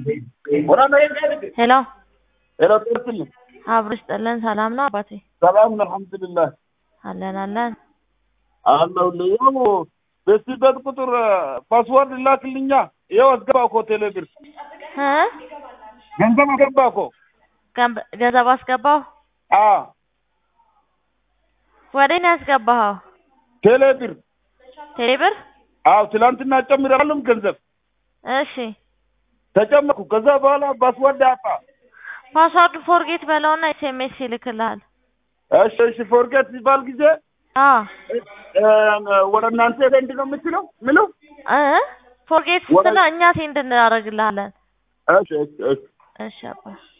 ሄሎ ሄሎ ጤርትልኝ አብሮ ይስጥልን። ሰላም ነው አባቴ? ሰላም ነው አልሐምዱሊላህ አለን አለን። አለሁልህ። ያው በስበት ቁጥር ፓስዋርድ ላክልኛ። ይኸው አስገባ እኮ ቴሌ ብር እ ገንዘብ አስገባ እኮ። ገንብ- ገንዘብ አስገባው። አዎ ወዴት ነው ያስገባኸው? ቴሌ ብር። ቴሌ ብር? አዎ ትላንትና ጨምራለሁ ገንዘብ እሺ ተጨመርኩ። ከዛ በኋላ ፓስዋርድ አጣ። ፓስዋርድ ፎርጌት በለውና ኤስኤምኤስ ይልክልሃል። እሺ እሺ ፎርጌት ሲባል ጊዜ አዎ እ፣ ወደ እናንተ ዘንድ ነው የምትለው ምለው? እ ፎርጌት ስትለው እኛ ሴንድ እናደርግልሃለን። እሺ እሺ እሺ እሺ አባ